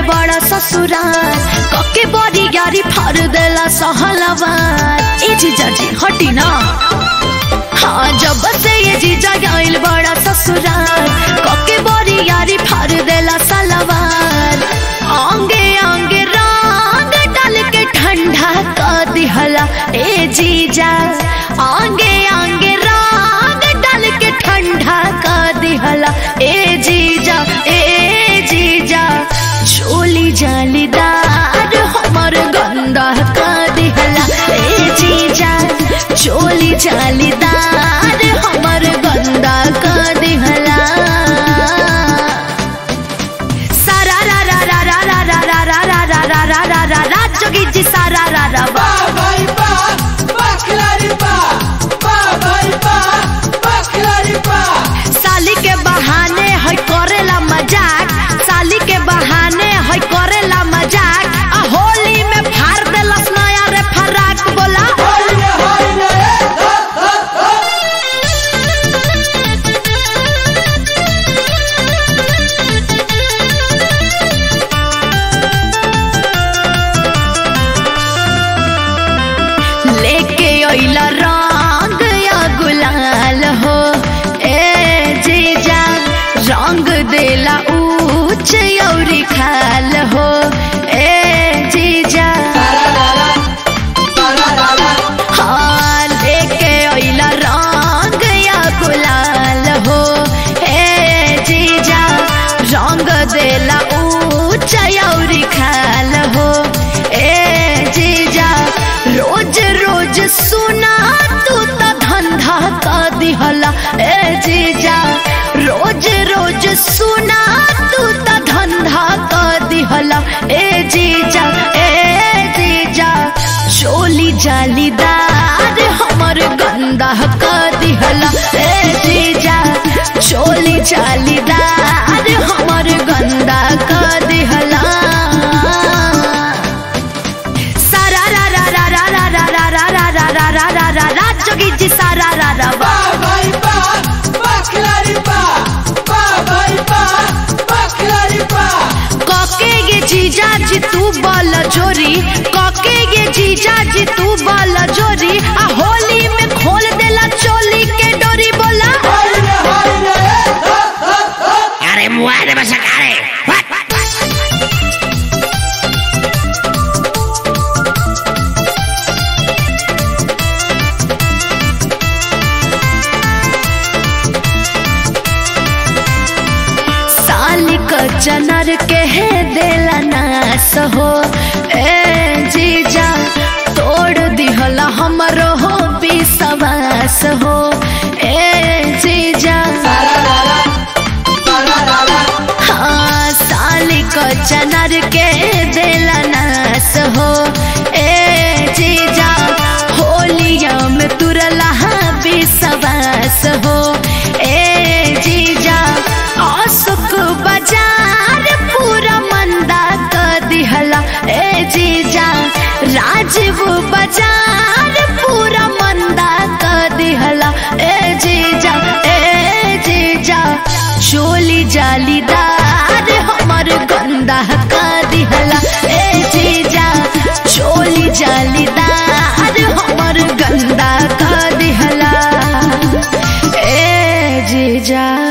बड़ा ससुराल कके बड़ी गाड़ी फाड़ देला सहलवार ए जीजा जी हटी ना हाँ जब से ये जीजा गइल बड़ा ससुराल कके बड़ी गाड़ी फाड़ देला सलवार आंगे आंगे रंग डाल के ठंडा कर दिहला ए जीजा आंगे आंगे रंग डाल के ठंडा कर दिहला ए जीजा ए जीजा चोली जालीदार हमर गंदा कर दिहला ए जीजा चोली जालीदार हमर गंदा कर दिहला सारा रा रा रा रा रा रा रा रा रा रा रा रा रा रा रा जोगी जी सारा रा रा बा Ba vai ba, ba clari ba, ba vai ba, ba clari ba. साली के बहाने है करेला मजाक साली के बहाने है करेला मजाक आ होली में फाड़ देलस नया रे फराक बोला Hayne hayne, ha ha ha. लेके अइला रंग या गुलाल हो ए जीजा रंग देला ऊंच औरी खाल हो ए जीजा हाँ लेके अइला रंग या गुलाल हो ए जीजा रंग देला ऊंच औरी खाल हो ए जीजा रोज रोज सुना तू त धंधा का दिहला ए जीजा रोज रोज सुना तू त धंधा का दिहला ए जीजा ए जीजा चोली जालीदार हमर गंदा का दिहला ए जीजा चोली जालीदार हमर गंदा का दिहला सारा रा रा रा रा रा रा रा रा रा रा रा रा रा रा रा जोगी जी सारा रा रा बा Ba vai ba, ba clari ba, ba vai ba, ba clari ba. कके गे जीजा जी तू बल जोरी कके गे जीजा जी तू बल जोरी आ होली में खोल देला चोली के डोरी बोला Hayne hayne, ha ha ha. अरे मुआ दे बस अरे साली क चनर के है देला नास हो ए जीजा तोड़ दिहला हमरो हो विश्वास हो ए जीजा हाँ साली क चनर के देला नास हो ए जीजा होलिया में तुरला विश्वास हो ए जीजा अशोक बाजार पूरा मंदा कर दिहला ए जीजा राजीव बाजार पूरा मंदा कर दिहला ए जीजा ए जीजा चोली जालीदार हमर गंदा कर दिहला ए जीजा चोली जालीदार हमर गंदा कर दिहला ए जीजा